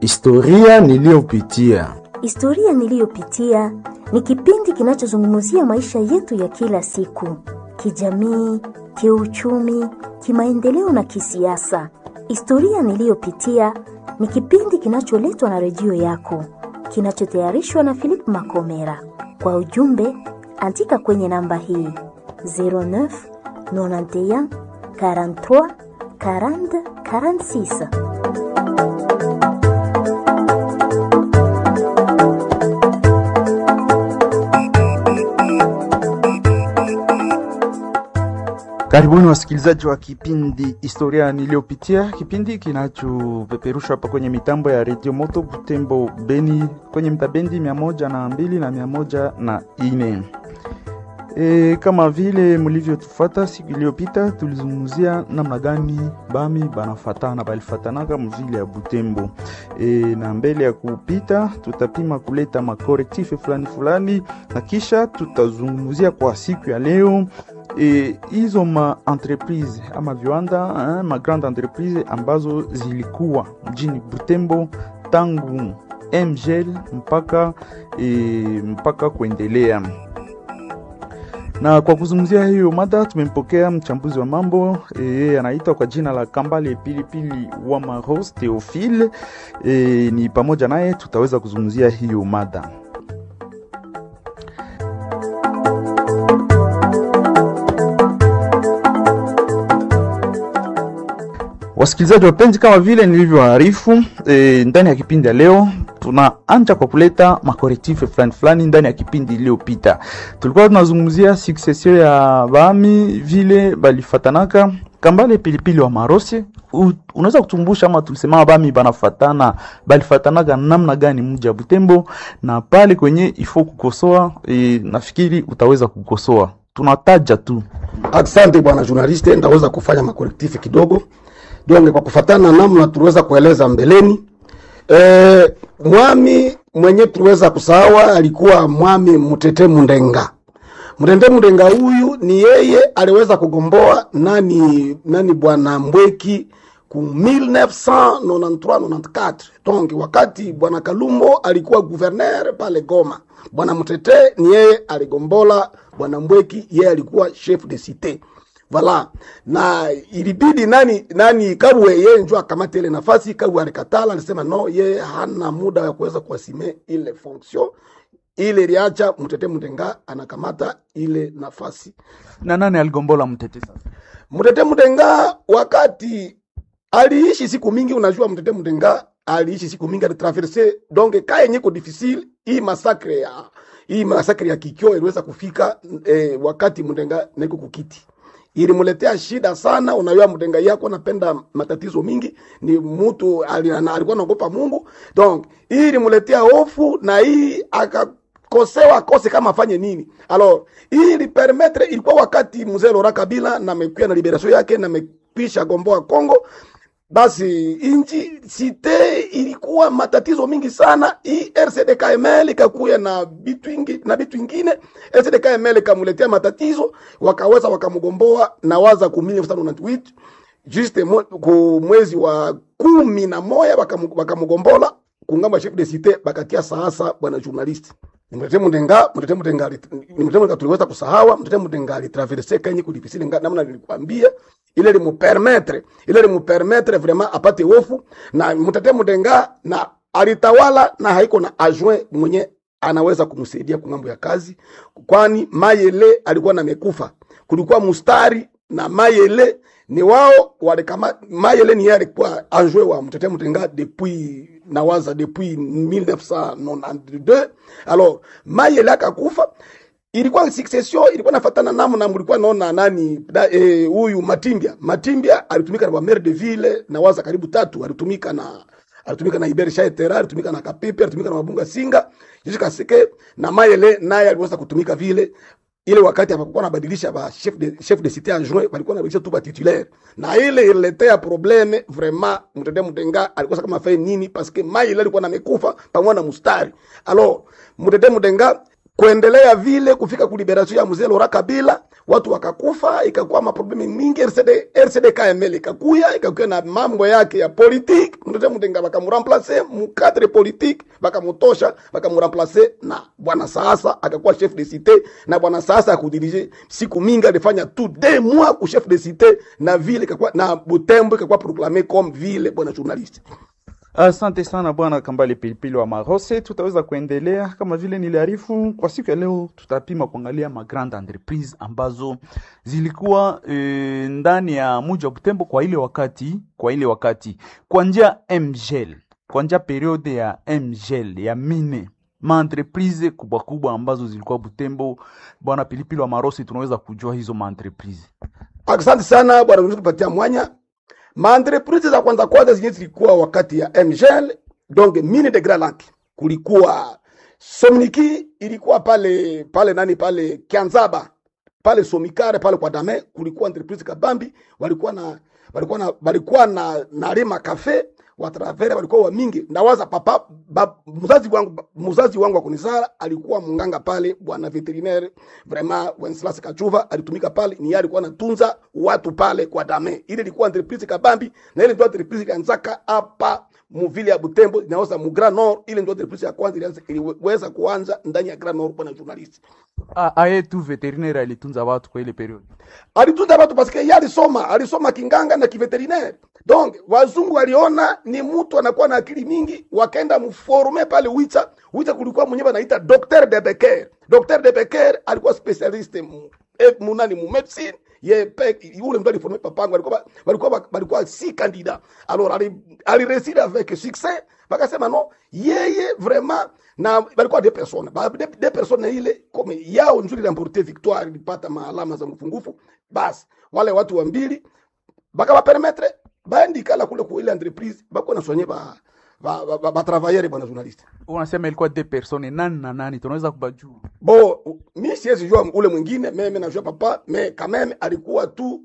Historia niliyopitia. Historia niliyopitia ni kipindi kinachozungumzia maisha yetu ya kila siku, kijamii, kiuchumi, kimaendeleo na kisiasa. Historia niliyopitia ni kipindi kinacholetwa na redio yako, kinachotayarishwa na Philip Makomera. Kwa ujumbe, andika kwenye namba hii 09 91 43 40 46. Karibuni wasikilizaji wa kipindi historia niliyopitia, kipindi kinachopeperushwa hapa kwenye mitambo ya redio Moto Butembo Beni, kwenye mtabendi mia moja na mbili na mia moja na ine. E, kama vile mlivyotufuata siku iliyopita, tulizungumzia namna gani bami banafatana balifatanaka mvile ya Butembo. E, na mbele ya kupita tutapima kuleta makorektife fulani fulani, na kisha tutazungumzia kwa siku ya leo hizo e, ma entreprise ama viwanda eh, ma grande entreprise ambazo zilikuwa mjini Butembo tangu MGL mpaka e, mpaka kuendelea na kwa kuzungumzia hiyo mada tumempokea mchambuzi wa mambo yeye anaitwa kwa jina la Kambale Pilipili wa Maros Theophile. E, ni pamoja naye tutaweza kuzungumzia hiyo mada. Wasikilizaji wapenzi, kama vile nilivyoarifu e, ndani ya kipindi ya leo tunaanja kwa kuleta makorektife fulani fulani. Ndani ya kipindi iliyopita tulikuwa tunazungumzia succession ya bami vile balifatanaka. Kambale Pilipili wa Marosi, unaweza kutumbusha ama tulisema bami banafatana balifatanaka namna gani mji wa Butembo na pale kwenye ifo kukosoa e, nafikiri utaweza kukosoa, tunataja tu. Asante bwana journaliste, ndaweza kufanya makorektife kidogo donge kwa kufatana namna tuliweza kueleza mbeleni. E, mwami mwenye tuliweza kusawa alikuwa mwami Mutete Mundenga. Mutete Mundenga huyu ni yeye aliweza kugomboa nani nani bwana Mbweki ku 1993-94 donc wakati bwana Kalumbo alikuwa gouverneur pale Goma. Bwana Mutete ni yeye aligombola bwana Mbweki, yeye alikuwa chef de cité Vala na ilibidi nani nani Kabwe yeye njo akamata ile nafasi. Kabwe alikatala, alisema no, yeye hana muda wa kuweza kuasime ile fonction ile, iliacha Mtete Mtenga anakamata ile nafasi. Na nani aligombola Mtete sasa? Mtete Mtenga wakati aliishi siku mingi, unajua Mtete Mtenga aliishi siku mingi, alitraverse donc ka yenye ko difficile hii masakre ya hii masakre ya Kikyo iliweza kufika eh, wakati Mtenga niko kukiti ilimuletea shida sana. Unajua mdenga yako anapenda matatizo mingi, ni mtu alikuwa anaogopa Mungu, donc hii ilimuletea hofu na hii akakosewa akose kama afanye nini. Alors hii ilipermettre, ilikuwa wakati mzee Laurent Kabila na mekuya na liberation yake na mekwisha gomboa Kongo basi inji site ilikuwa matatizo mingi sana. Hii RCD-KML ikakuya na bitu ingi, na bitu ingine RCD-KML ikamuletea matatizo, wakaweza wakamgomboa na waza ku 1998 juste ku mwezi wa kumi na moya wakamgombola kungamba chef de cité bakatia sasa bwana journalist Mtete Mudenga, Mtete Mudenga, Mtete Mudenga tuliweza kusahawa. Mtete Mudenga alitraverse kenye kudipisile namna nilikwambia ile limupermetre ile limupermetre vraiment apate hofu na Mtete Mudenga na alitawala na haiko na adjoint mwenye anaweza kumsaidia kwa mambo ya kazi, kwani Mayele alikuwa na mekufa. Kulikuwa mustari na Mayele ni wao walikama. Mayele ni yeye alikuwa adjoint wa Mtete Mudenga depuis nawaza depuis 1992 alors Mayele akakufa ilikuwa succession ilikuwa nafatana namu na mlikuwa naona nani huyu eh, Matimbia Matimbia alitumika na maire de ville na waza karibu tatu alitumika na alitumika na Iberi Shaitera alitumika na Kapipe alitumika na Mabunga Singa Jishika Sike na Mayele naye aliweza kutumika vile ile wakati hapakuwa nabadilisha ba chef de chef de cité adjoint walikuwa nabadilisha tu ba titulaire na ile ililetea probleme vraiment Mtende Mudenga alikosa kama fanye nini parce que Mayele alikuwa namekufa pamoja na mustari alors Mtende Mudenga kuendelea vile kufika ku liberation ya mzee Laurent Kabila watu wakakufa, ikakuwa maprobleme mingi. RCD, RCD KML ikakuya ikakuya na mambo yake ya politique, mtote mutenga bakamuremplace mukadre politique, bakamutosha bakamuremplace na bwana sasa akakuwa chef de cité, na bwana sasa akudirige siku mingi alifanya tu deux mois ku chef de cité na ville ikakuwa na Butembo ikakuwa proclamé comme ville, bwana journaliste. Asante sana bwana Kambale Pilipili wa Marose. Tutaweza kuendelea kama vile niliarifu kwa siku ya leo, tutapima kuangalia ma grande entreprise ambazo zilikuwa e, ndani ya mji wa Butembo kwa ile wakati, kwa ile wakati kwa njia MGL, kwa njia periode ya MGL ya mine ma entreprise kubwa kubwa ambazo zilikuwa Butembo. Bwana Pilipili wa Marose, tunaweza kujua hizo ma entreprise. Asante sana bwana Mzee kupatia mwanya. Maentreprise za kwanza kwanza zenye zilikuwa wakati ya MGL, donc mine de Grand Lac. Kulikuwa Somniki ilikuwa pale pale nani pale Kianzaba pale Somikare pale kwa Dame, kulikuwa entreprise kabambi, walikuwa na walikuwa na walikuwa na na Rema Cafe watravere walikuwa wa mingi. Ndawaza papa ba, mzazi wangu mzazi wangu wa kunizala alikuwa munganga pale, bwana veterinaire vraiment Wenceslas Kachuva alitumika pale, ni yeye alikuwa anatunza watu pale kwa Dame. Ile ilikuwa entreprise kabambi, na ile ndio entreprise kanzaka hapa muvile ya Butembo inaoza mu Grand Nord. Ile ndio entreprise ya kwanza ilianza iliweza kuanza ndani ya Grand Nord, bwana journalist A- aye tu veterinaire alitunza watu kwa ile periode. alitunza watu parce que yeye alisoma alisoma kinganga na kiveterinaire donc wazungu waliona ni mtu anakuwa na akili mingi wakaenda mforme pale Wicha Wicha kulikuwa mwenyewe anaita docteur de Becker docteur de Becker alikuwa specialiste mu eh, munani mu medicine ye pe yule mtu aliforme papangu walikuwa walikuwa walikuwa si candidat alors ali alireside avec succès bakasema no yeye vraiment na balikuwa deux personnes ba deux, deux personnes ile comme yao nzuri remporter victoire ilipata maalama za mfungufu basi wale watu wa mbili bakabapermetre baendikala kule ku ile entreprise bako na soigner ba ba, ba, ba, ba travailleur bwana journaliste Unasema ilikuwa deux personnes, nani na nani? Tunaweza kubajua. bo mi siwezi jua ule mwingine meme najua papa me kameme alikuwa tu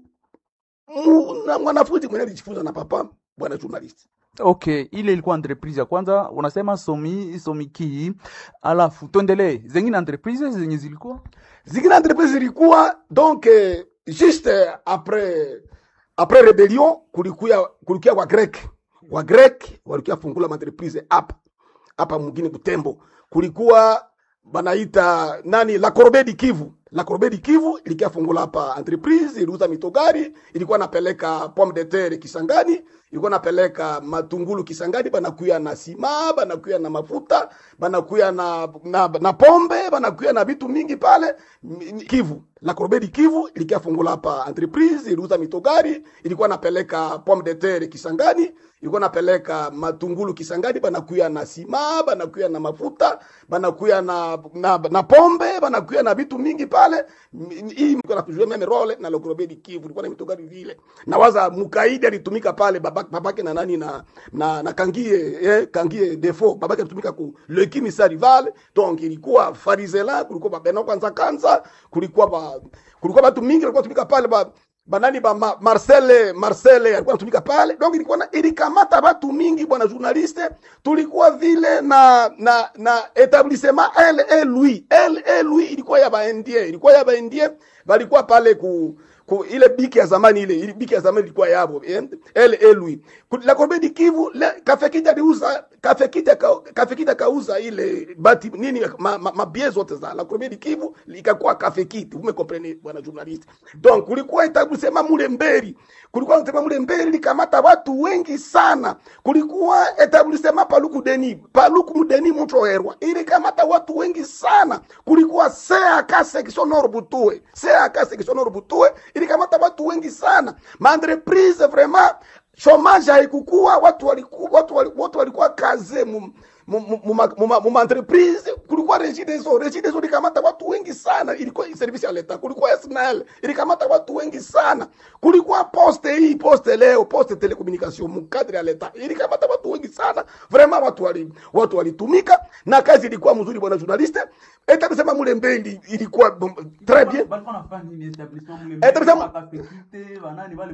mu- na mwanafunzi mwenye alijifunza na papa bwana journaliste Okay, ile ilikuwa entreprise ya kwanza, unasema somi somiki, alafu tuendelee zengine entreprise zenye zilikuwa zingine entreprise zilikuwa donc eh, juste après après rebellion kulikuya kulikuya wa grek wa grek walikuya fungula entreprise hapa hapa mwingine Butembo kulikuwa banaita nani la Corbeille du Kivu la Corbeille du Kivu ilikia fungula hapa entreprise iliuza mitogari ilikuwa napeleka pomme de terre Kisangani ilikuwa napeleka matungulu Kisangani banakuya na sima banakuya na mafuta banakuya na, na, na pombe banakuya na vitu mingi pale M- Kivu la Corbeille du Kivu ilikia fungula hapa entreprise iliuza mitogari ilikuwa napeleka pomme de terre Kisangani ilikuwa napeleka matungulu Kisangani banakuya na sima banakuya na mafuta banakuya na, na, na pombe banakuya na vitu mingi pale M- hii mko na kujua meme role na Lokrobedi Kivu ilikuwa na mitogari vile na waza mukaidi alitumika pale babake, babake na nani na na, na kangie eh, kangie defo babake alitumika ku le kimisa rival donc ilikuwa farizela kulikuwa babeno kwanza kanza kulikuwa ba, kulikuwa watu mingi walikuwa tumika pale ba banani ba ma, Marcel Marcel alikuwa anatumika pale donc ilikuwa na ilikamata watu mingi bwana journaliste tulikuwa vile na na na etablissement LA Louis LA Louis ilikuwa ya baendie ilikuwa ya baendie walikuwa pale ku ku ile biki ya zamani ile ile biki ya zamani ilikuwa yabo eh? LA Louis Ku- la Corbeille du Kivu le kafe kija aliuza kafe kija ka, kafe kija kauza ile bati nini ma, ma, ma bie zote za la Corbeille du Kivu ikakuwa kafe kiti ume comprendre bwana journaliste donc kulikuwa etablissement mule mberi kulikuwa etablissement mule mberi likamata watu wengi sana kulikuwa etablissement paluku deni paluku mudeni mutroherwa ilikamata watu wengi sana kulikuwa CAK section nord butue CAK section nord butue ilikamata watu wengi sana maentreprise vraiment chomage haikukua watu walikuwa watu wali- watu walikuwa kaze mu mu- mu- mu- ma- mu- ma- mu entreprise kulikuwa regideso regideso ilikamata watu wengi sana ilikuwa service ya leta kulikuwa SNL ilikamata watu wengi sana kulikuwa poste hii poste leo poste telecommunication mukadri ya leta ilikamata watu wengi sana vraiment watu wali watu walitumika na kazi ilikuwa mzuri bwana journaliste eta kusema mule mbeli ilikuwa bom- très bien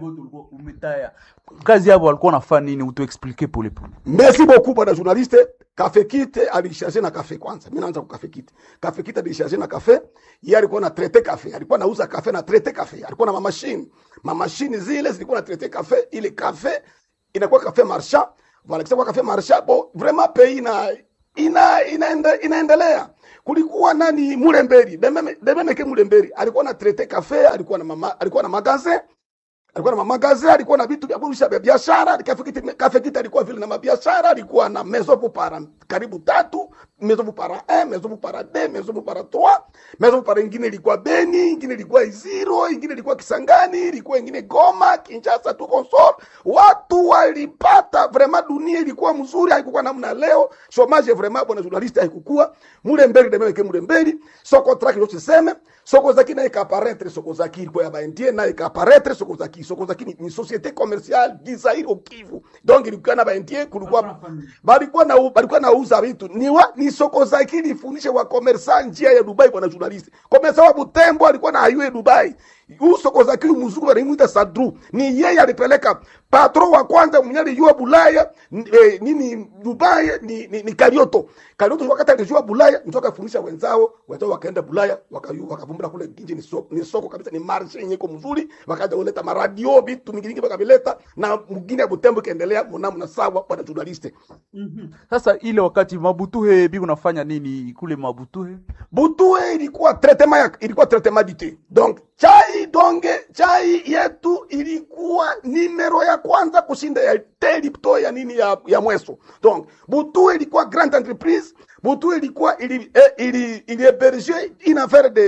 kazi yabo walikuwa nafanya nini? Utuexplike polepole. merci beaucoup bwana journaliste kafe kite alisharge na kafe kwanza. Mimi naanza kwa kafe kite. Kafe kite alisharge na kafe. Yeye alikuwa na traite kafe. Alikuwa anauza kafe na traite kafe. Alikuwa na mamashine. Mamashine zile zilikuwa na traite kafe. Ile kafe inakuwa kafe marchand. Voilà, kisha kwa kafe marchand. Bon, vraiment pays ina ina inaende, inaendelea. Kulikuwa nani Mulemberi, Dememe Dememe ke Mulemberi. Alikuwa na traite kafe, alikuwa na mama, alikuwa na magasin alikuwa na mamagazi, alikuwa na vitu vya kurusha vya biashara. Kafekiti kafekiti alikuwa vile na mabiashara, alikuwa na maison pour para karibu tatu, maison pour para 1, maison pour para 2, maison pour para 3, maison pour para ingine ilikuwa Beni, ingine ilikuwa Iziro, ingine ilikuwa Kisangani, ilikuwa ingine Goma, Kinshasa tu consort. Watu walipata vraiment, dunia ilikuwa mzuri, haikuwa namna leo. Chomage vraiment, bwana journaliste, haikukua mule mbele de meke mule mbele soko track ndio tuseme soko zaki na ikaparetre soko zaki ilikuwa ya baendie na ikaparetre soko zaki soko zaki ni, ni société commerciale gizairi au Kivu donc ilikuwa na baendie kulikuwa balikuwa na balikuwa nauza vitu ni wa, ni soko zaki ilifundisha wa commerçant njia ya Dubai bwana journalist commerçant wa Butembo alikuwa na hayue Dubai huu soko zaki mzungu wanamuita Sadru ni yeye alipeleka patron wa kwanza mwenye alijua Bulaya eh, nini Dubai ni, ni, ni Karioto Karioto wakati alijua Bulaya ndio akafundisha wenzao wenzao wakaenda Bulaya wakayu wakavumbura kule nje ni soko, ni soko kabisa ni marshe yenye iko mzuri wakaja kuleta maradio vitu mingi mingi wakavileta na mwingine ya Butembo kaendelea mnamo na sawa bwana journaliste Sasa ile wakati Mabutuhe bi unafanya nini kule Mabutuhe? Butue ilikuwa traitement ya ilikuwa traitement du thé. Donc chai donge chai yetu ilikuwa nimero ya kwanza kushinda ya thé Lipton ya nini ya, ya Mweso. Donc Butue ilikuwa grande entreprise. Butue ilikuwa ili eh, ili ili héberger une affaire de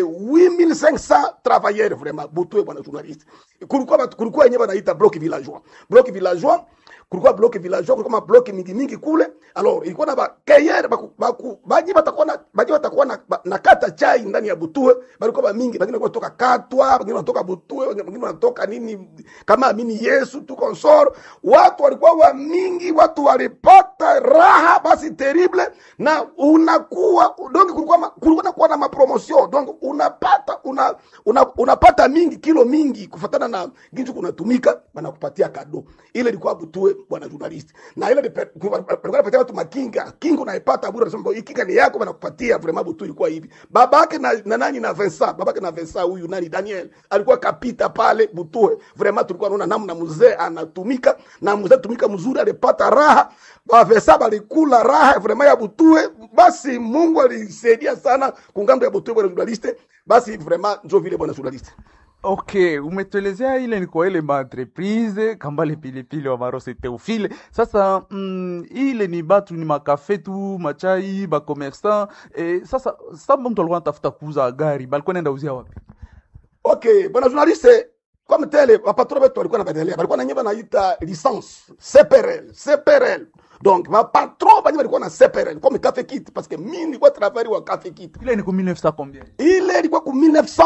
8500 travailleurs vraiment. Butue bwana journaliste. Kulikuwa batu- kulikuwa yenyewe wanaita bloc villageois. Bloc villageois kulikuwa block villageois kulikuwa mablock mingi mingi kule alors ilikuwa na bakeyere baji batakuwa na baji batakuwa na, ba- na kata chai ndani ya butue balikuwa ba mingi wengine kutoka katwa wengine wanatoka butue wengine wanatoka nini kama amini Yesu tu consort watu walikuwa wa mingi watu walipata raha basi terrible na unakuwa donc kulikuwa ma- kulikuwa na kuwa na mapromotion donc unapata una, una, unapata mingi kilo mingi kufatana na ginju kunatumika banakupatia kado ile ilikuwa butue bwana journalist na ile lipe- ku- walikuwa wanapatia watu makinga kinga unaipata bure nasema hii kinga ni yako banakupatia vraiment butue ilikuwa hivi babake na, na nani na Vincent babake na Vincent huyu nani Daniel alikuwa kapita pale butue vraiment tulikuwa tunaona namna mzee anatumika na mzee tumika mzuri alipata raha ba Vincent balikula raha vraiment ya butue basi Mungu alisaidia sana kungambo ya butue bwana journalist basi vraiment ndio vile bwana journalist Okay, umetuelezea ile ni kwa ile maentreprise kambale pilipili wa marose Teofile. Sasa mm, ile ni batu ni makafe tu machai bakomersan eh, sasa samba mtu alikuwa anatafuta kuuza gari balikuwa naenda uzia wapi? Okay, bwana journaliste, comme tel wapatro wetu walikuwa na badelea, walikuwa na nyimba naita licence CPRL, CPRL. Donc mapatro banye walikuwa na CPRL comme Cafe Kit parce que mimi nilikuwa travail wa Cafe Kit. Ile ni ku 1900 combien? Ile ilikuwa ku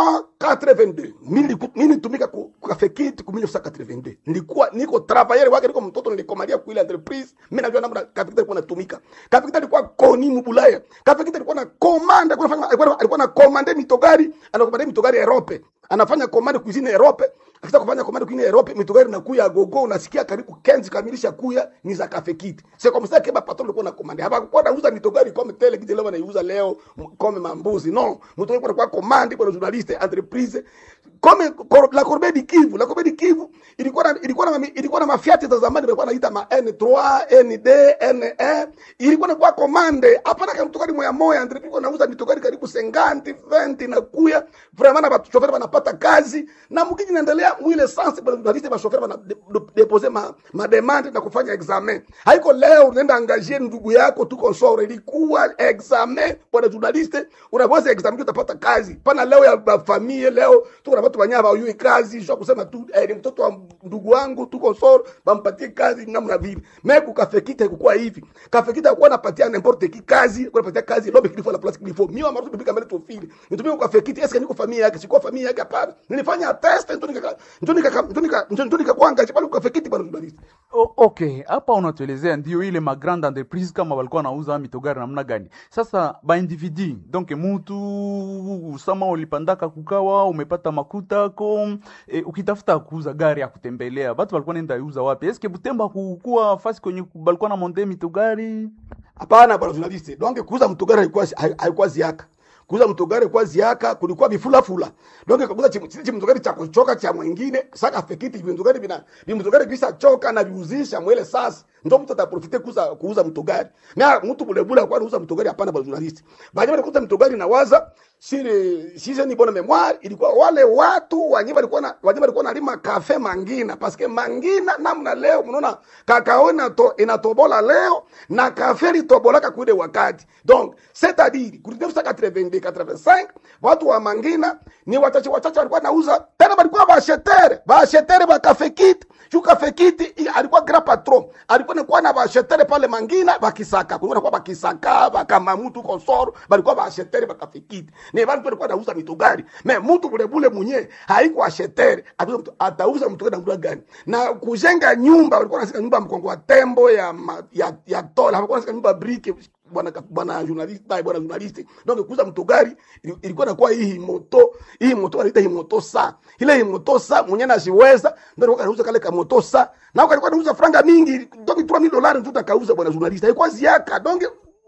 1982. Mimi niliku- mimi nitumika ku ku Cafe Kit ku 1982. Nilikuwa niko travailler wake niko mtoto nilikomalia ku ile entreprise. Mimi najua namna Cafe Kit ilikuwa natumika. Cafe Kit ilikuwa koni mbulaya. Cafe Kit ilikuwa na commande, alikuwa anafanya alikuwa alikuwa na commande mitogari, anakomande mitogari Europe. Anafanya commande cuisine Europe. Akitaka kufanya commande cuisine Europe, mitogari inakuya gogo, unasikia karibu kenzi kamilisha kuya ni za Cafe Kit. C'est comme ça que ba patron alikuwa na commande. Hapakuwa nauza mitogari comme tele kile leo wanaiuza leo m- comme mambuzi. Non, mitogari ilikuwa commande kwa journaliste entreprise comme Cor- la Corbeille du Kivu, la Corbeille du Kivu ilikuwa na ilikuwa na mami- ilikuwa na mafiati za zamani walikuwa naita ma N3, ND, NE. Ilikuwa na kwa commande. Hapana kama mitogari moya moya entreprise ilikuwa nauza mitogari karibu 50, 20 na kuya. Vraiment na watu chauffeur wanapata kazi na mkiji naendelea mwile sense bwana journaliste ba chauffeur wana de- de- deposer ma, ma demande na kufanya examen. Haiko leo unaenda angazie ndugu yako tu consort ilikuwa examen bwana journaliste unaweza examen utapata kazi. Pana leo ya ba familia leo tuko na watu wanyama hawajui kazi sio kusema tu eh, ni mtoto wa ndugu wangu tu consort bampatie kazi namna vile. Meku kafekita ilikuwa hivi. Kafekita alikuwa anapatia n'importe qui kazi, alikuwa anapatia kazi lobe kilifo la place kilifo. Mimi amarutu bibika mbele tofili. Nitumie kwa kafekita eske niko familia yake, sikuwa familia yake hapana. Nilifanya test ndio nika ndio nika ndio nika ndio nika kwanga pale kwa kafekita bwana journalist. O, okay, hapa unatuelezea ndio ile ma grande entreprise kama walikuwa nauza mitogari namna gani. Sasa ba individu donc mutu sama ulipandaka kukawa umepata makuta ko e, ukitafuta kuuza gari ya kutembelea batu walikuwa nenda iuza wapi? Eske Butembo kukuwa fasi kwenye balikuwa na monde mitogari? hapana bwana journaliste donc kuuza mtogari haikuwa hai- haikuwa ziaka kuuza mtogari kwa ziaka kulikuwa vifulafula donc kabuza chichi mtogari cha kuchoka cha mwingine saka fekiti vimtogari vina vimtogari visa choka na viuzisha mwele sasa ndio mtu ataprofite kuuza kuuza mtogari na mtu bule bule kwa kuuza mtogari hapana bwana journaliste baada ya kuuza mtogari na waza sile sisi ni bona memoire ilikuwa wale watu wanye walikuwa na wanye walikuwa nalima kafe mangina paske mangina namna leo mnaona kakao inato, inatobola leo na kafe litobolaka kuile wakati donc c'est à dire ku 1982 85 watu wa mangina ni wachache wachache walikuwa nauza tena walikuwa bashetere bashetere ba kafe kit juu kafe kit i- alikuwa grand patron alikuwa nakuwa na bashetere pale mangina bakisaka kulikuwa nakuwa bakisaka bakamamutu konsoro balikuwa bashetere ba kafe kit ni bantu walikuwa nauza mitugari me mtu bule bule mwenye haiko ashetere atauza mtu- atauza mtugari na mtu gani na kujenga nyumba walikuwa nasika nyumba mkongo wa tembo ya ma, ya ya tola walikuwa nasika nyumba briki bwana bwana journalist bwana bwana journalist donc kuuza mtugari ili- ilikuwa nakuwa hii moto hii moto wanaita hii moto sa ile hii moto sa mwenye nasiweza ndio alikuwa anauza kale ka moto sa na alikuwa anauza franga mingi donc 3000 dollars tu takauza bwana journalist haikuwa ziaka donc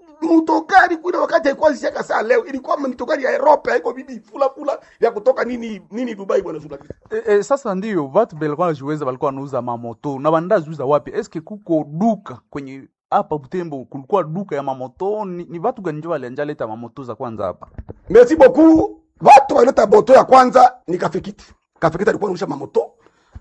mtokari kule wakati haikuwa siaka saa leo ilikuwa mtokari ya Europe haiko bibi fula fula ya kutoka nini nini Dubai bwana journalist E, e, sasa ndio vatu belikuwa najiweza balikuwa wanauza mamoto na bandaa ziuza wapi eske kuko duka kwenye hapa Butembo kulikuwa duka ya mamoto ni, ni vatu gani njo walianja leta mamoto za kwanza hapa merci beaucoup watu waleta moto ya kwanza ni kafikiti kafikiti alikuwa anarusha mamoto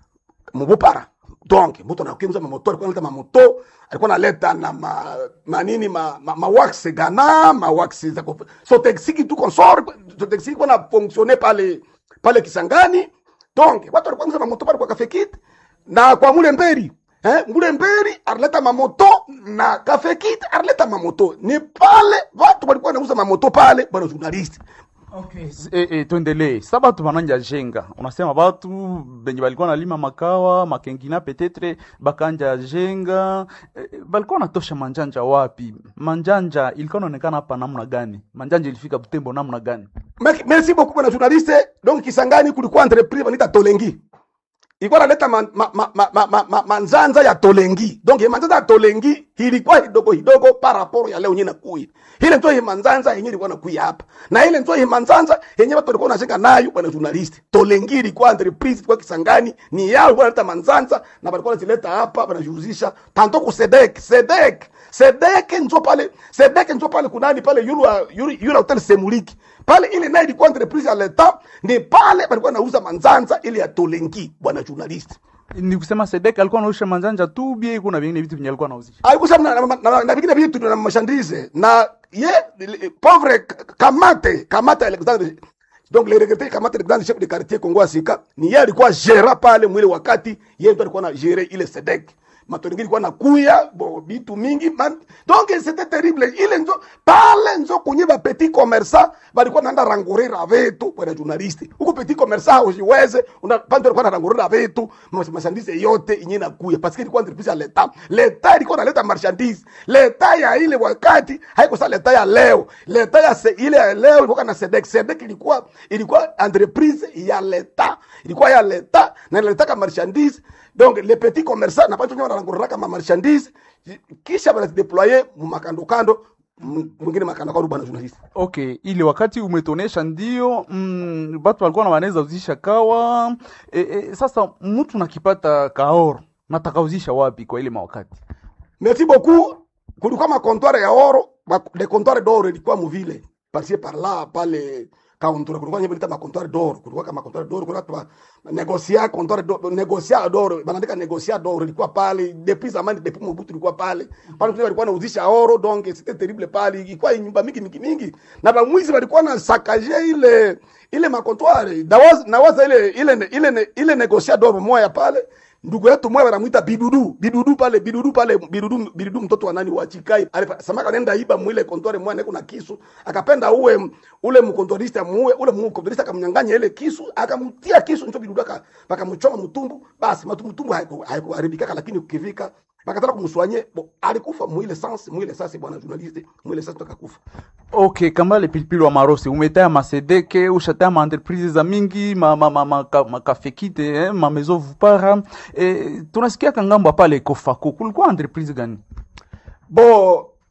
mubupara donc mtu anakuuza mamoto alikuwa analeta mamoto alikuwa analeta na ma, manini ma, ma, ma wax gana ma wax za kof- so taxi tu consort so taxi kwa na fonctionner pale pale Kisangani donc watu walikuwa wanauza mamoto pale kwa kafekit na kwa mule mberi eh mule mberi alileta mamoto na kafekit alileta mamoto ni pale watu walikuwa wanauza mamoto pale bwana journalist Okay. E, e, tuendelee sa batu bananja jenga unasema batu benye balikuwa nalima makawa makengina petetre bakanja jenga e, balikuwa natosha manjanja wapi manjanja ilikuwa naonekana hapa namna gani manjanja ilifika butembo namna gani Merci- merci beaucoup bwana journaliste donc Kisangani kulikuwa entreprise wanaita Tolengi ilikuwa naleta ma, ma, ma, ma, ma, ma, ma, manzanza ya Tolengi donc hii manzanza ya Tolengi ilikuwa hidogo hidogo par rapport ya leo nyina kui ile ndio hii manzanza yenyewe ilikuwa nakuya hapa na ile ndio hii manzanza yenyewe watu walikuwa wanashika nayo bwana journalist Tolengi ilikuwa entreprise ilikuwa Kisangani ni yao walikuwa wanaleta manzanza na walikuwa wanazileta hapa wanajihusisha tanto ku Sedek Sedek Sedek njo pale Sedek njo pale kunani pale yulu yulu, yulu hotel Semuliki pale ile nayo ilikuwa entreprise ya leta ni pale walikuwa nauza manzanza ile ya Tolengi bwana journalist ni kusema sedek alikuwa nausha manjanja tu bie kuna vingine vitu venye alikuwa nauzisha alikusema na, na, na, na vingine vitu na mashandise na ye le- pauvre K- kamate kamate Alexandre donc le regretté kamate Alexandre chef de quartier Kongo Asika ni yeye alikuwa gera pale mwile wakati yeye ndo alikuwa na gere ile sedek matoringi ilikuwa nakuya bo bitu mingi man, donc c'était terrible ile nzo pale nzo kunye ba petit commerçant balikuwa naenda rangurira vitu bwana journalist huko petit commerçant usiweze una pande alikuwa anarangurira vitu mas- marchandise yote inye nakuya parce que ilikuwa entreprise ya leta leta ilikuwa naleta marchandise leta ya ile wakati haiko sa leta ya leo leta ya se, ile ya leo ilikuwa na sedek sedek ilikuwa ilikuwa entreprise ya leta ilikuwa ya leta na inaleta marchandise donc les petits commerçants na pato nyo wanarangurira kama marchandise kisha wanazideployer mu makando kando m- mwingine makando kando bwana journalist okay ile wakati umetonesha ndio mm, batu walikuwa na wanaweza uzisha kawa e, e, sasa mtu nakipata kaoro natakauzisha wapi kwa ile mawakati merci beaucoup kulikuwa makontware ya oro ma- de comptoir d'or ilikuwa muvile parcie par là pale kauntura kulikuwa nyebelita makontware d'or kulikuwa kama comptoir d'or kulikuwa tuba negocia comptoir d'or negocia d'or banaandika negocia d'or ilikuwa pale depuis zamani depuis Mobutu ilikuwa pale pale tu walikuwa nauzisha oro donc c'était terrible pale ilikuwa nyumba mingi mingi mingi na bamwizi walikuwa na sakaje ile ile makontware nawaza nawaza ile ile ile ile negocia d'or moya pale ndugu yetu mwe wanamwita bidudu bidudu pale bidudu pale bidudu bidudu mtoto wa nani wa chikai Alipa- samaka nenda iba mwile kontore mwane kuna kisu akapenda uwe ule mkontorista muue ule mkontorista akamnyang'anya ile kisu akamtia kisu ndio bidudu aka pakamchoma mtumbu basi matumtumbu haiku- haikuharibikaka lakini ukivika bakataka kumswanye bo alikufa mwile sans mwile sasa bwana journaliste mwile sasa akakufa okay kambale pilipili wa marosi umetaya masedeke ushataya maentreprise za mingi makafekite ma, ma, ma, makafekite, eh, mamezo vupara eh, tunasikiaka ngambo pale kofako kulikuwa entreprise gani bo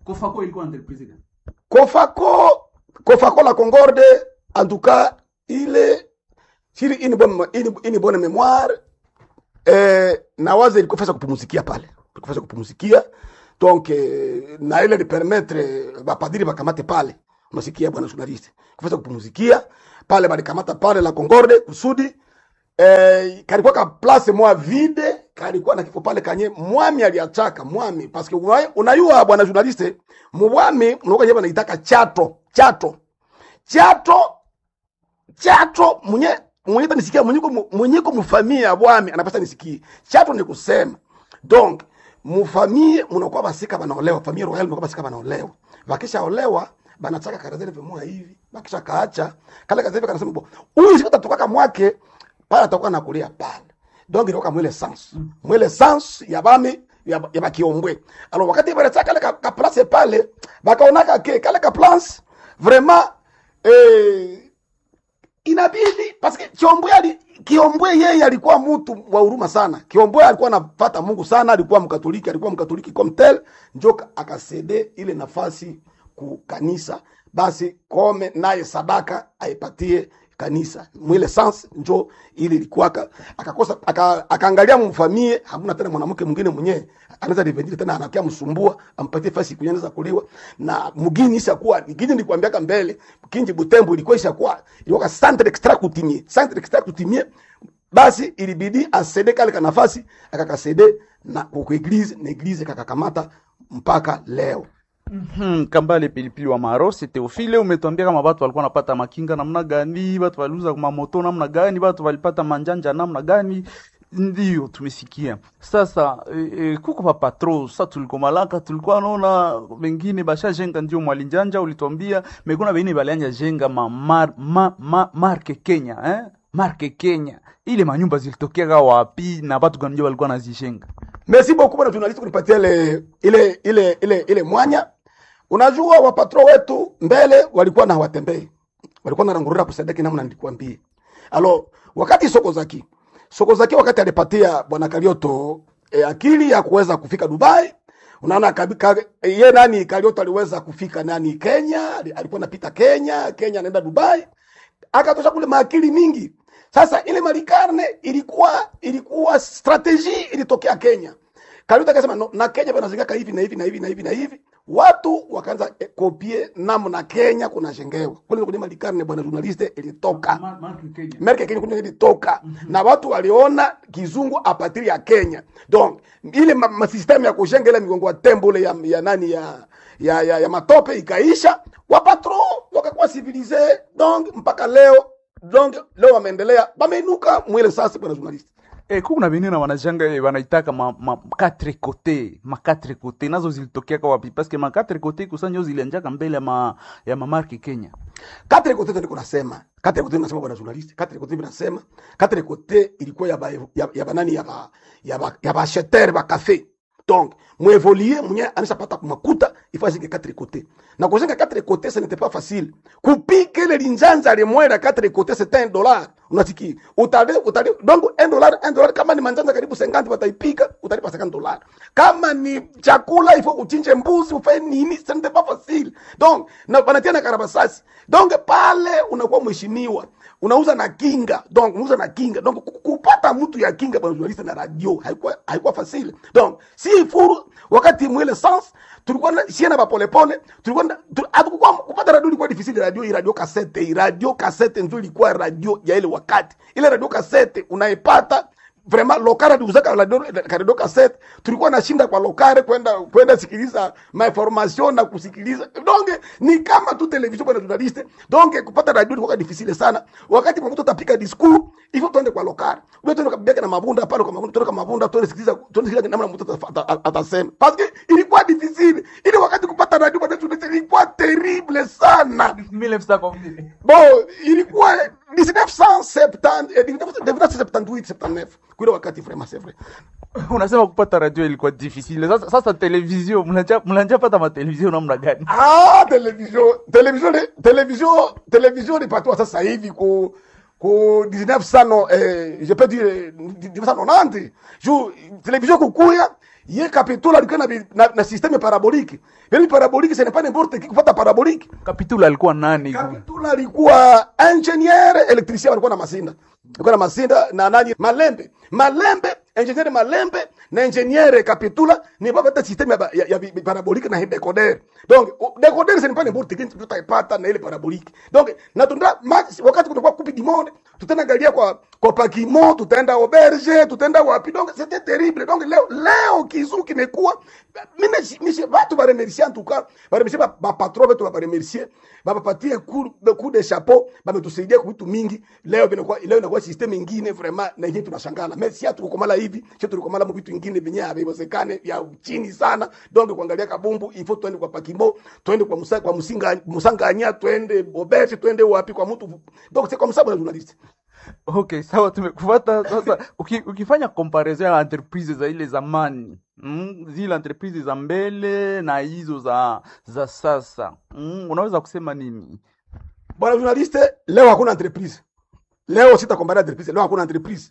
Kofako ilikuwa entreprise gani? Kofako Kofako la Concorde en tout cas ile chili ini bonne ini, ini bonne mémoire eh, na waza ilikuwa fasa kupumuzikia pale ilikuwa fasa kupumuzikia donc eh, na ile de permettre bapadiri bakamate pale unasikia bwana journaliste kufasa kupumuzikia pale balikamata pale la Concorde kusudi eh, kalikuwa ka place mwa vide kalikuwa na kifo pale kanye mwami aliachaka mwami parce que una- unayua bwana journaliste mwami mnaoka jeba naitaka chato chato chato chato mwenye mwenye tanisikia mwenye ko mwenye ko mfamia ya bwami anapasa nisikie chato ni kusema donc mufamie mnakuwa basika banaolewa familia royal mnakuwa basika banaolewa bakisha olewa banachaka karazele mwa hivi bakisha kaacha kale karazele kanasema bo huyu siku tatukaka mwake pale atakuwa nakulia pale donc ilikuwa mwele sans mwele sans ya bami ya, ya bakiombwe alors wakati banachaka kale ka, ka place pale bakaonaka ke kale ka place vraiment eh, inabidi paske Kiombwe ali Kiombwe yeye alikuwa mtu wa huruma sana. Kiombwe alikuwa anapata Mungu sana, alikuwa mkatoliki, alikuwa mkatoliki comme tel, njo akasede ile nafasi ku kanisa, basi kome naye sadaka aipatie kanisa mwile sans njo ili ilikuwa aka- akakosa aka- akaangalia mfamie, hamuna tena mwanamke mwingine mwenyewe anaweza revendile tena, anakia msumbua ampatie fasi kunyeza kuliwa na mugini ishakuwa gini nilikwambiaka mbele kinji Butembo ilikuwa ishakuwa ilikuwa centre extra kutimie centre extra kutimie, basi ilibidi asede kale ka nafasi akakasede na kwa eglise na eglise kakakamata mpaka leo. Hmm, Kambale pilipili wa Marosi Teofile, umetuambia kama watu walikuwa wanapata makinga namna gani, watu waliuza mamoto namna gani, watu walipata manjanja namna gani. Ndio tumesikia sasa. E, e, kuko pa patro sasa, tuliko malaka tulikuwa naona wengine bashajenga, ndio mwalinjanja ulituambia mekuna bengine balianja jenga ma, mar, ma, ma, marke Kenya eh? marke Kenya, ile manyumba zilitokea wapi na watu gani ndio walikuwa nazijenga? Merci beaucoup bwana journalist kunipatia ile ile ile ile ile mwanya. Unajua wapatro wetu mbele walikuwa na hawatembei. Walikuwa na rangurira kusadiki namna nilikwambia. Alo wakati soko zaki. Soko zaki wakati alipatia bwana Karioto e, akili ya kuweza kufika Dubai. Unaona kabika ye nani Karioto aliweza kufika nani Kenya, alikuwa anapita Kenya, Kenya anaenda Dubai. Akatosha kule maakili mingi. Sasa ile Marikarne ilikuwa ilikuwa strategy ilitokea Kenya. Karuta akasema no, na Kenya panazingaka hivi na hivi na hivi na hivi na hivi. Watu wakaanza eh, kopie namna Kenya kunajengewa. Kule kwenye Marikarne bwana journaliste ilitoka. Ma- Marke Kenya. Amerika Kenya kuna ilitoka na watu waliona kizungu apatiri ya Kenya. Donc ile ma, ma system ya kujenga ile migongo ya tembo ile ya, ya nani ya ya, ya, ya matope ikaisha, wapatro wakakuwa civilize donc mpaka leo donc leo wameendelea wameinuka mwile sasa bwana journalist. Eh, kuku na benina wanajanga eh, wanaitaka ma, ma quatre côté ma quatre côté nazo zilitokea kwa wapi parce que ma quatre côté kusanyo zilianjaka mbele ya ma ya mamarki Kenya Quatre kote ndio nasema. Quatre kote nasema bwana journalist. Quatre kote nasema. Quatre kote ilikuwa ya ba, ya, ya banani ya ba, ya ba, ya ba acheteur ba café. Donc, mwevolie mwenye anashapata kumakuta ifanye quatre kote. Na kujenga quatre kote ce n'était pas facile. Kupika ile linjanza limwera quatre kote c'est un dollar. Unasikia? Utale utale donc un dollar un dollar kama ni manjanja karibu 50 wataipika utalipa 50 dollars. Kama ni chakula ifo uchinje mbuzi ufanye nini ce n'était pas facile. Donc, na wanatia na karabasasi. Donc pale unakuwa mheshimiwa unauza na kinga donc unauza na kinga donc ku- kupata mtu ya kinga bwana journalist na radio haikuwa haikuwa facile donc si furu wakati mwele sans tulikuwa na siena ba pole pole tulikuwa na- tu- hatukuwa kupata radio ilikuwa difficile radio hii radio cassette hii radio cassette ndio ilikuwa radio ya ile wakati ile radio cassette unaipata vraiment lokare aliuzaka radio radio cassette tulikuwa nashinda kwa lokare kwenda kwenda sikiliza mainformation na kusikiliza donc ni kama tu television bwana journaliste donc kupata radio ilikuwa difficile sana wakati mtu utapika discours hivyo tuende kwa lokare wewe tuende kabisa na mabunda pale kwa mabunda tuende kwa mabunda tuende sikiliza tuende sikiliza namna mtu ata- ata- atasema parce que ilikuwa difficile ile wakati kupata radio bwana journaliste ilikuwa terrible sana bon ilikuwa 1970 eh, 1978 79 kuile wakati vraiment c'est vrai unasema kupata radio ilikuwa difficile sasa, sasa television mnanja mnanja pata ma television namna gani ah television television television television ilipatiwa sasa hivi ku ku 1900 eh, je peux dire 1990 juu television kukuya ye kapitula alikuwa na, bi- na, na systeme paraboliki yani paraboliki ce n'est pas n'importe qui kupata paraboliki Kapitula alikuwa nani? kapitula alikuwa ingenieur electricien walikuwa na masinda alikuwa na masinda na nani malembe malembe ingenieur malembe na ingenieur kapitula ni bavata systeme ya, ba- ya, ya bi- paraboliki na decoder donc o- decoder ce n'est pas n'importe qui tutaipata na ile paraboliki donc na tunda max wakati kutokuwa kupi du monde tutaenda galia kwa kwa pakimo tutaenda auberge tutaenda wapi donc c'était terrible donc leo leo kizu kimekuwa mimi mimi watu ba remercier en tout cas ba remercier ba, ba patron wetu ba remercier ba bapatie coup de coup de chapeau ba metusaidia kwa vitu mingi leo vinakuwa leo inakuwa system ingine vraiment na yenyewe tunashangala mais si hatukomala hivi sio tulikomala mu vitu vingine vyenye haviwezekane vya chini sana donc kuangalia kabumbu il faut twende kwa pakimo twende kwa musa, kwa musinga musanganya twende bobeche twende wapi kwa mtu donc c'est comme ça bwana journaliste Okay, sawa, tumekufuata sasa. Uki, ukifanya comparison ya entreprise za ile zamani mm, zile entreprise za mbele na hizo za za sasa mm, unaweza kusema nini? bwana journaliste leo hakuna entreprise leo sitakombania entreprise leo hakuna entreprise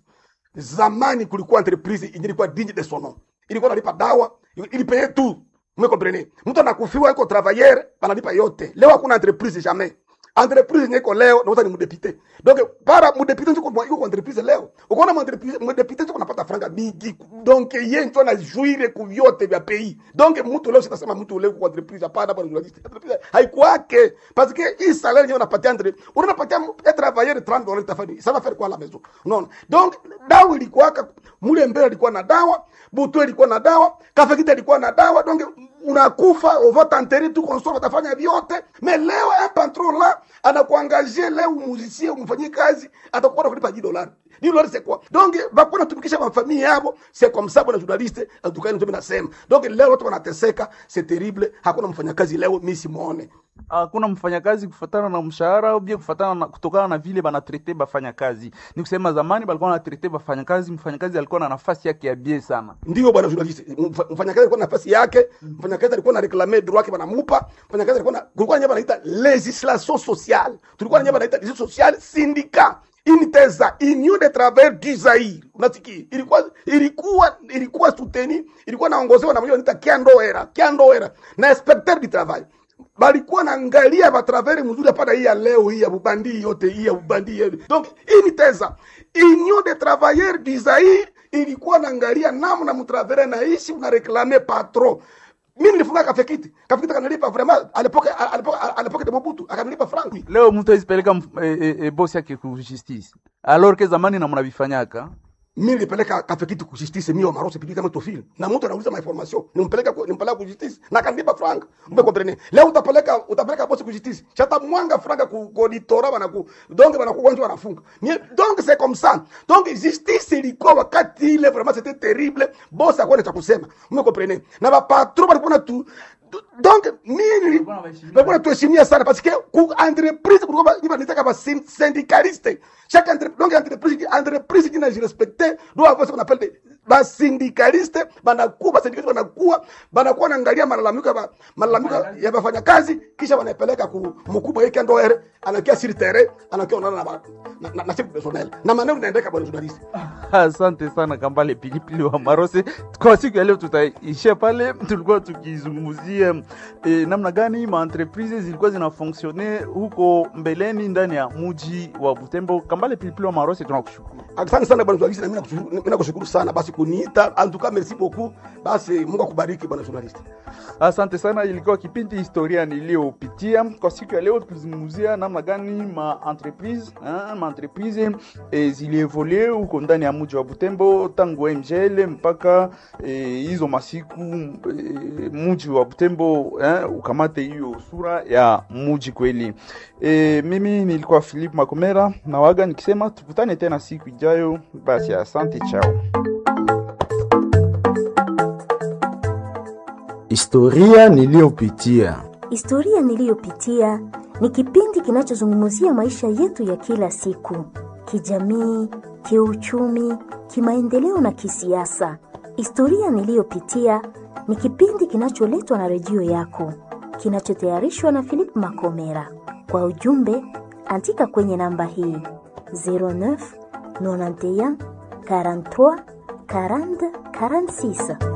zamani kulikuwa entreprise yenye ilikuwa digne de son nom ilikuwa nalipa dawa ilipeye tu mwekomprene mtu anakufiwa iko travailleur banalipa yote leo hakuna entreprise jamais entreprise yenye iko leo nauza ni mudepite donc para mudepite njo kwa- iko kwa entreprise leo ukaona mudepite mudepite njo kunapata franga mingi donc ye njo anajuire ku vyote vya pays donc mtu leo sitasema mtu leo kwa entreprise hapana bwana journaliste entreprise haikuwake parce que hii salaire yenyewe unapatia entre unapatia un travailleur 30 dollars tafani ça va faire quoi à la maison unaona donc dawa ilikuwaka mule mbele alikuwa na dawa butu ilikuwa na dawa kafekita ilikuwa na dawa donc unakufa uvatanteri tu console utafanya vyote mais leo un patron là anakuangaje leo musicien umfanyie kazi atakuwa kulipa 10 dollars 10 dollars c'est quoi donc bakuna natumikisha mafamili yabo c'est comme ça bwana journaliste atukani ndio nasema donc leo watu wanateseka c'est terrible hakuna mfanyakazi leo mimi simuone Hakuna mfanyakazi kufatana na mshahara au bien kufatana na kutokana na vile banatrete bafanyakazi. Ni kusema zamani balikuwa wanatrete bafanyakazi, mfanyakazi alikuwa na nafasi yake ya bie sana. ndio bwana journaliste Mfa- mfanyakazi alikuwa na nafasi yake mfanyakazi alikuwa na reclamer droit yake banamupa mfanyakazi alikuwa na kulikuwa nyamba naita legislation sociale tulikuwa na nyamba naita legislation sociale syndicat initeza union de travailleurs du Zaire unasikia ilikuwa ilikuwa ilikuwa soutenu ilikuwa naongozewa na mmoja anaita Kiandoera Kiandoera na inspecteur du travail balikuwa naangalia batravere mzuri hapana hii ya leo hii ya bubandi yote hii ya bubandi yote. donc hii ni teza union de travailleurs du Zaire ilikuwa naangalia namna mtravere naishi una reclame patron mimi nilifunga kafekiti kafekiti kanilipa vraiment à l'époque à l'époque à l'époque de Mobutu akanilipa franc Leo mtu aizipeleka mf- e, e, e, bosi yake ku justice. Alors que zamani na mnavifanyaka. mimi nilipeleka kafekiti ku justice mimi Omaro Sepidi kama tofil na mtu anauliza ma information nimpeleka ku- nimpeleka ku justice na kanilipa franc mbe comprendre leo utapeleka utapeleka bosi ku justice chata mwanga franc ku ku auditora bana ku donc bana ku kwanza wanafunga Mie- donc c'est comme ça donc justice ilikuwa wakati ile vraiment c'était terrible bosi akwenda cha kusema mbe comprendre na ba patron balikuwa na tu donc mimi balikuwa natuheshimia sana parce que ku entreprise kulikuwa ni banitaka ba syn- syndicaliste chaque entreprise donc entreprise entreprise qui n'a respecté doit avoir ce qu'on appelle des ba syndicaliste banakuwa ba syndicaliste banakuwa banakuwa naangalia malalamiko ya ba- malalamiko ya bafanya kazi kisha wanapeleka ku mkubwa yake ndo ere anakia sur terrain anakia onana na ba- na na, na chef personnel na maneno inaendeka bwana journalist Asante sana Kambale Pilipili wa Marose. Kwa siku ya leo tutaishia pale. Tulikuwa tukizungumzia e, namna gani ma entreprises zilikuwa zinafonksione huko mbeleni ndani ya muji wa Butembo. Kambale Pilipili wa Marose, tunakushukuru. asante sana bwana journalist na mimi nakushukuru mimi nakushukuru sana basi kuniita en tout cas merci beaucoup basi Mungu akubariki bwana journalist Asante sana, ilikuwa kipindi historia niliyopitia kwa siku ya leo, tukizungumzia namna gani ma entreprise eh, ma entreprise eh, zilievolue huko ndani ya mji wa Butembo tangu MGL mpaka eh, hizo masiku eh, mji wa Butembo eh, ukamate hiyo sura ya mji kweli. Eh, mimi nilikuwa Philip Makomera na waga nikisema tukutane tena siku ijayo. Basi asante, chao. Historia niliyopitia. Historia niliyopitia ni kipindi kinachozungumzia maisha yetu ya kila siku, kijamii, kiuchumi, kimaendeleo na kisiasa. Historia niliyopitia ni kipindi kinacholetwa na redio yako, kinachotayarishwa na Philip Makomera. Kwa ujumbe, andika kwenye namba hii 09 91 43 40 46.